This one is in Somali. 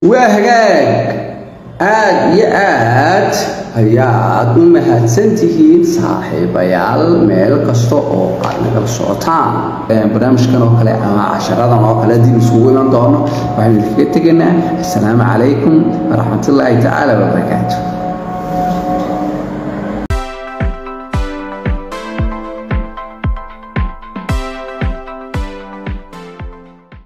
waa hagaag aad iyo aad ayaad u mahadsantihiin saaxiibayaal meel kasta oo aad nagala socotaan barnaamijkan oo kale ama casharadan oo kale dib isugu iman doono waxaynu idinkaga tegaynaa assalaamu calaykum waraxmatullaahi tacaala wabarakaatu